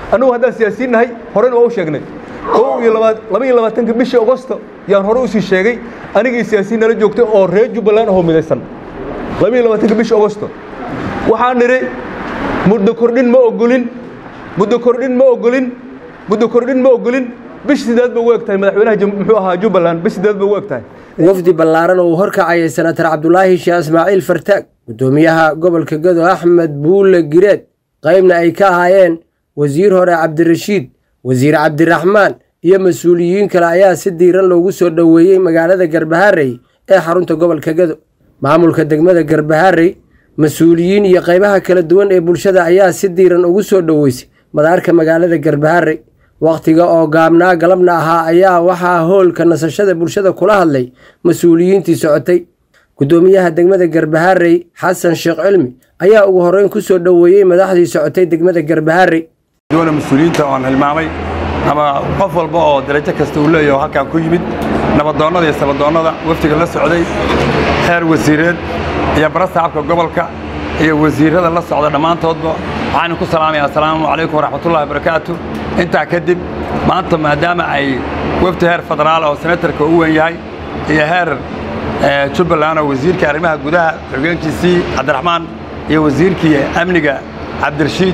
annugu haddaan siyaasiyiin nahay horena waa u sheegnay kow iyo labaad laba iyo labaatanka bishii agosto yaan hore usii sheegay anigii siyaasiyiin nala joogtay oo reer jubbaland ahoo midaysan laba iyo labaatanka bishii agosto waxaan nidhi muddo kordhin ma ogolin muddo kordhin ma ogolin muddo kordhin ma ogolin bish sideed ba ugu eg tahay madaxweynaha muxuu ahaa jubbaland bish sideed ba ugu eg tahay wafdi ballaaran oo uu horkacayay senatar cabdulaahi sheekh ismaaciil fartaag guddoomiyaha gobolka gado axmed buulle gireed qaybna ay ka ahaayeen wasiir hore cabdirashiid wasiir cabdiraxmaan iyo mas-uuliyiin kale ayaa si diiran loogu soo dhoweeyey magaalada garbaharey ee xarunta gobolka gado maamulka degmada garbaharey mas-uuliyiin iyo qaybaha kala duwan ee bulshada ayaa si diiran ugu soo dhoweysay madaarka magaalada garbaharey wakhtiga oo gaabnaa galabna ahaa ayaa waxaa hoolka nasashada bulshada kula hadlay mas-uuliyiintii socotay guddoomiyaha degmada garbaharey xasan sheekh cilmi ayaa ugu horreyn ku soo dhoweeyey madaxdii socotay degmada garbaharey doona mas-uuliyiinta oon hilmaamay ama qof walba oo darajo kasta uu leeyaho halkaan ku yimid nabadoonnada iyo sabadoonnada waftiga la socday heer wasiireed iyo barasaabka gobolka iyo wasiirrada la socda dhammaantoodba waxaan ku salaamaya assalaamu calaykum waraxmatullahi wabarakaatu intaa kadib maanta maadaama ay wafdi heer federaal oo senatarka u weyn yahay iyo heer jubbaland oo wasiirka arrimaha gudaha xogeenkiisii cabdiraxmaan iyo wasiirkii amniga cabdirashiid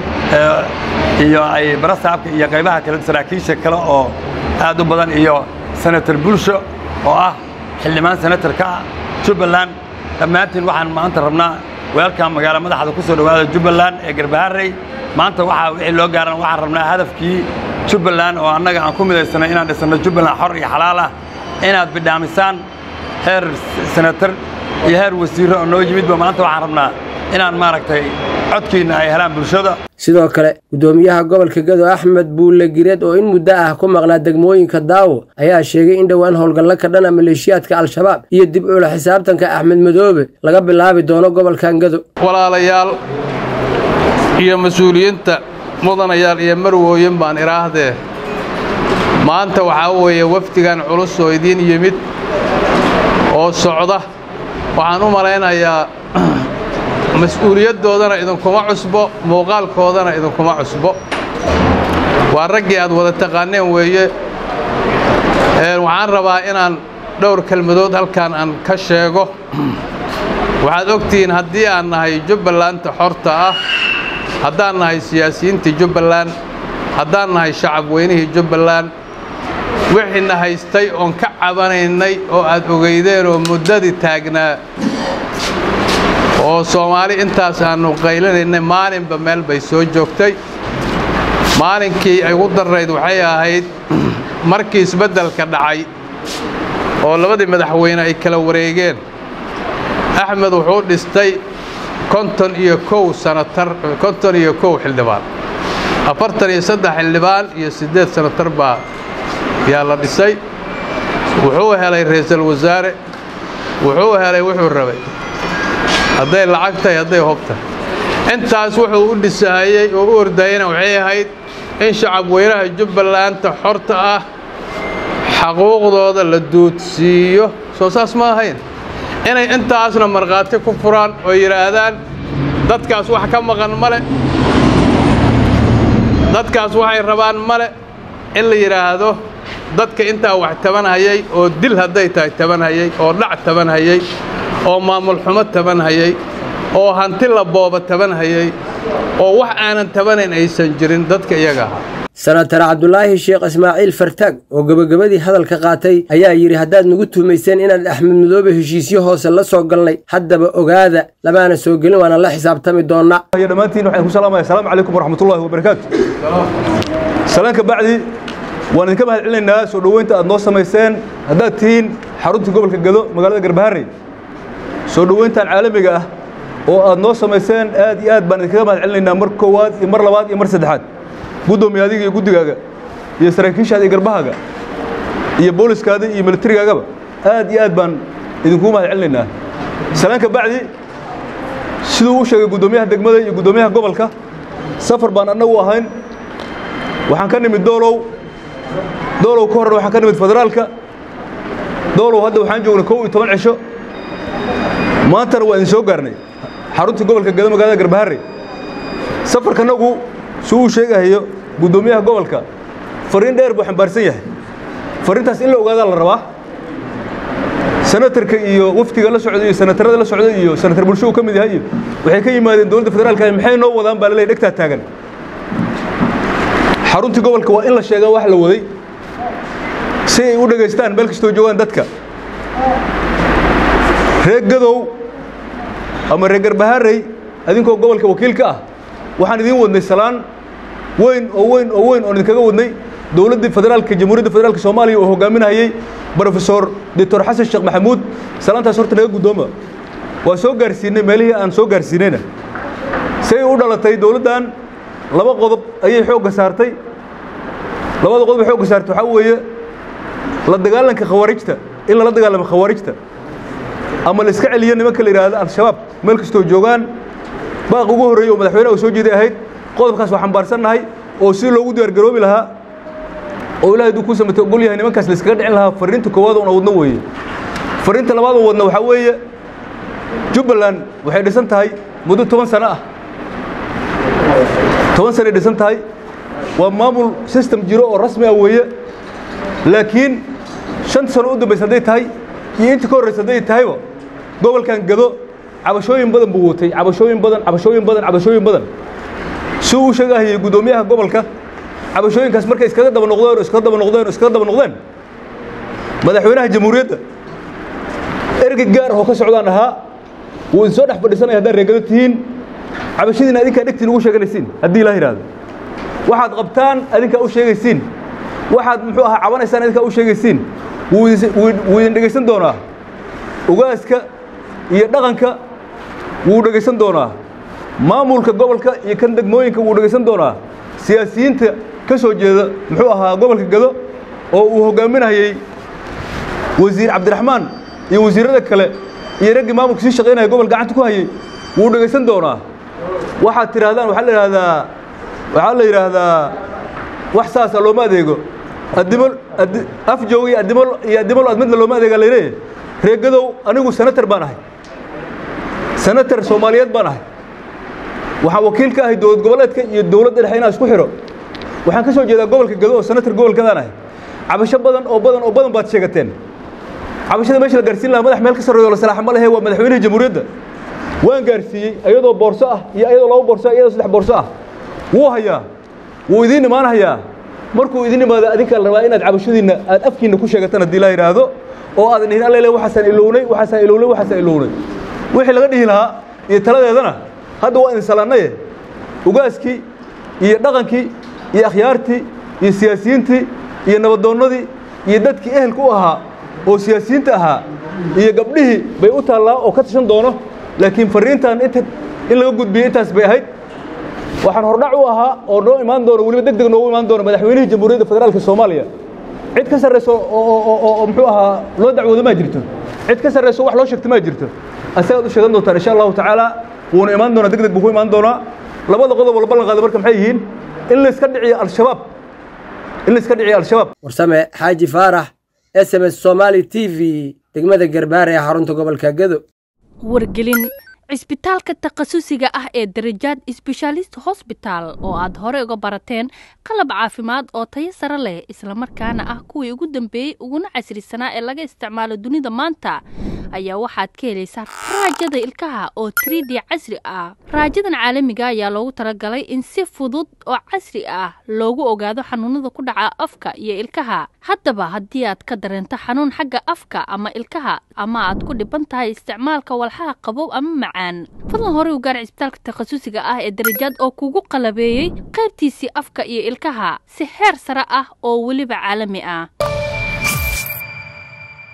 iyo ay barasaabka iyo qaybaha kale saraakiisha kale oo aad u badan iyo senator bulsho oo ah xildhibaan senatarka ah jubbaland dhammaantiin waxaan maanta rabnaa weelkan magaalo madaxda ku soo dhowaada jubbaland ee garbaharey maanta waxaa wixii loo gaaran waxaan rabnaa hadafkii jubbaland oo annaga aan ku midaysanay inaan dhisanno jubbaland xor iyo xalaal ah inaad bidhaamisaan heer senatar iyo heer wasiirro oo noo yimidba maanta waxaan rabnaa inaan maaragtay codkiinna ay helaan bulshada sidoo kale guddoomiyaha gobolka gado axmed buulle gireed oo in muddo ah ku maqnaa degmooyinka daawo ayaa sheegay in dhowaan howlgallo ka dhana maleeshiyaadka al-shabaab iyo dib ula xisaabtanka axmed madoobe laga bilaabi doono gobolkan gado walaalayaal iyo mas-uuliyiinta mudanayaal iyo marwooyin baan idhaahdee maanta waxaa weeye wafdigan culus oo idiin yimid oo socda waxaan u malaynayaa mas-uuliyaddoodana idinkuma cusbo muuqaalkoodana idinkuma cusbo waa raggii aad wada taqaaneen weeye waxaan rabaa inaan dhowr kelmadood halkan aan ka sheego waxaad ogtihiin haddii aan nahay jubbalanta xorta ah haddaan nahay siyaasiyiintii jubbaland haddaan nahay shacab weynihii jubbaland wixiina haystay oon ka cabanaynay oo aad ogeydeen oo muddadii taagnaa oo soomaali intaas aannu qaylinaynay maalinba meel bay soo joogtay maalinkii ay ugu darrayd waxay ahayd markii isbeddelka dhacay oo labadii madaxweyne ay kala wareegeen axmed wuxuu dhistay konton iyo kow sanatar konton iyo kow xildhibaan afartan iyo saddex xildhibaan iyo siddeed sanatar baa yaa la dhisay wuxuu helay ra'iisul wasaare wuxuu helay wuxuu rabay hadday lacag tahay hadday hob tahay intaas wuxuu u dhisahayey oo u ordayeyna waxay ahayd in shacab weynaha jubbalanta xorta ah xaquuqdooda la duudsiiyo soo saas ma ahayn inay intaasna markhaati ku furaan oo yidhaahdaan dadkaas wax ka maqan male dadkaas waxay rabaan male in la yidhaahdo dadka intaa wax tabanhayay oo dil hadday tahay tabanhayay oo dhac tabanhayay oo maamul xumo tabanhayay oo hanti la booba tabanhayay oo wax aanan tabanayn aysan jirin dadka iyaga ahaa senatar cabdulaahi sheekh ismaaciil fartaag oo gebagabadii hadalka qaatay ayaa yidhi haddaad nagu tuhmayseen inaan axmed madoobe heshiisyo hoose la soo galnay haddaba ogaada lamaana soo gelin waana la xisaabtami doonnaa iyo dhammaantiin waxaan ku salaamaya asalaamu calaykum waraxmatullaahi wabarakaatu salaanka bacdi waan idinka mahad celinaynaa soo dhoweynta aad noo samayseen haddaad tihiin xaruntii gobolka gado magaalada garbaharey soo dhoweyntan caalamiga ah oo aad noo samayseen aad iyo aad baan idinkaga mahad celinaynaa mar koowaad iyo mar labaad iyo mar saddexaad guddoomiye adiga iyo guddigaaga iyo saraakiishaada iyo garbahaaga iyo booliskaada iyo militarigaagaba aad iyo aad baan idinkugu mahad celinaynaa salaanka bacdi siduu u sheegay guddoomiyaha degmada iyo guddoomiyaha gobolka safar baan annagu ahayn waxaan ka nimid doolow doolow ka horre waxaan ka nimid federaalka doolow hadda waxaan joognay kow iyo toban cisho maantana waa idin soo gaarnay xaruntii gobolka gado magaalada garbaharey safarkanagu suu uu sheegahayo guddoomiyaha gobolka fariin dheer buu xambaarsan yahay fariintaas in la ogaadaa la rabaa senatarka iyo wafdiga la socda iyo senatarada la socda iyo senatar bulsho uu ka mid yahay iyo waxay ka yimaadeen dowladda federaalka maxay noo wadaan baa laleeyahy dhegtaa taagan xaruntii gobolka waa in la sheegaa wax la waday si ay u dhegaystaan meel kastoo joogaan dadka reer gadow ama reer garbaharey adinkoo gobolka wakiilka ah waxaan idiin wadnay salaan weyn oo weyn oo weyn oon idinkaga wadnay dowladdii federaalka jamhuuriyadda federaalka soomaaliya oo hogaaminayay brofesor doctor xasan sheekh maxamuud salaantaas horta naga guddooma waa soo gaarsiinay meelihii aan soo gaarsiinayna say u dhalatay dowladdan laba qodob ayay xoogga saartay labada qodob ay xoogga saartay waxaa weeye la dagaalanka khawaarijta in lala dagaalamo khawaarijta ama la iska celiyo nimanka la yidhaahdo al-shabaab meel kastoo joogaan baaq ugu horreeyey oo madaxweynaha uu soo jeeday ahayd qodobkaas waa xambaarsannahay oo si loogu diyaargaroobi lahaa oo ilahay hadduu kuu samatay ogol yahay nimankaas la iskaga dhicin lahaa fariinta koowaad oona wadno weeye fariinta labaad oo wadna waxaa weeye jubbaland waxay dhisan tahay muddo toban sano ah toban sanay dhisan tahay waa maamul system jiro oo rasmi ah weeye laakiin shan sano u dambaysa hadday tahay iyo intii ka horraysa hadday tahayba gobolkan gado cabashooyin badan buu watay cabashooyin badan cabashooyin badan cabashooyin badan si uu sheegahayay guddoomiyaha gobolka cabashooyinkaas markay iskaga daba noqdeen oo iskaga daba noqdeen oo iskaga daba noqdeen madaxweynaha jamhuuriyadda ergey gaar ah oo ka socdaan ahaa wuu idin soo dhex fadhiisanaya haddaad reegado tihiin cabashadiina adinkaa dhegtiin ugu sheeganaysiin haddii ilaa yidhaahdo waxaad qabtaan adinkaa u sheegaysiin waxaad muxuu ahaa cabanaysaan adinkaa u sheegaysiin wuu idin dhegaysan doonaa ugaaska iyo dhaqanka wuu dhegaysan doonaa maamulka gobolka iyo kan degmooyinka wuu dhegaysan doonaa siyaasiyiinta ka soo jeeda muxuu ahaa gobolka gado oo uu hoggaaminayey wasiir cabdiraxmaan iyo wasiirrada kale iyo raggii maamulka sii shaqaynaya gobol gacanta ku hayey wuu dhegaysan doonaa waxaad tidhaahdaan waxaa la yidhaahdaa waxaa la yidhaahdaa wax saasa looma adeego addimo afjoog iyo addimo iyo addimol ad midna looma adeegaa layleeyahay reegadow anigu senatar baan ahay senatar soomaaliyeed baan ahay waxaan wakiil ka ahay dowlad goboleedka iyo dowladda dhexe inaan isku xidho waxaan ka soo jeedaa gobolka gado oo senatar gobolkadaan ahay cabasho badan oo badan oo badan baad sheegateen cabashada meesha la gaarsiin lahaa madax meel ka sarreeyo la salaaxa ma lehe waa madaxweynihii jamhuuriyadda waan gaarsiiyey iyadoo boorso ah iyo iyadoo laba boorso ah iyadoo saddex boorso ah wuu hayaa wuu idiin imaan hayaa markuu idin imaado adinkaa la rabaa inaad cabashadiinna aad afkiinna ku sheegataan haddii laa yidhaahdo oo aadan dhihin allele waxaasaan ilownay waxaasaan ilownay waxaasaan ilownay wixii laga dhihi lahaa iyo taladeedana hadda waa idin salaannaye ugaaskii iyo dhaqankii iyo akhyaartii iyo siyaasiyiintii iyo nabadoonnadii iyo dadkii ehelka u ahaa oo siyaasiyiinta ahaa iyo gabdhihii bay u taallaa oo ka tashan doono laakiin farriintan inta in laga gudbiyey intaas bay ahayd waxaan hordhac u ahaa oo noo imaan doono weliba deg deg noogu imaan doono madaxweynihii jamhuuriyadda federaalka soomaaliya cid ka sarrayso oo muxuu ahaa loo dacwoodo maa jirto cid ka sarrayso wax loo sheegto maa jirto asagaad u sheegan doontaan insha allahu tacaala wuuna imaan doonaa deg deg buu ku imaan doonaa labada qodob oo la ballan qaada marka maxay yihiin in la iska dhiciyo al-shabaab in la iska dhiciyo al-shabaab warsame xaaji faarax s m s somaali t v degmada garbaare ee xarunta gobolka gado wargelin cisbitaalka takhasusiga ah ee darajaad sbeshaalist hosbitaal oo aad hore uga barateen qalab caafimaad oo tayo sare leh islamarkaana ah kuwii ugu dambeeyey uguna casrisanaa ee laga isticmaalo dunida maanta ayaa waxaad ka helaysaa raajada ilkaha oo trid casri ah raajadan caalamiga ayaa loogu talagalay in si fudud oo casri ah loogu ogaado xanuunada ku dhaca afka iyo ilkaha haddaba haddii aad ka dareento xanuun xagga afka ama ilkaha ama aad ku dhiban tahay isticmaalka walxaha qabow ama macaan fadlan hore u gaar cisbitaalka takhasusiga ah ee darajaad oo kugu qalabeeyey qaybtiisii afka iyo ilkaha si heer sare ah oo weliba caalami ah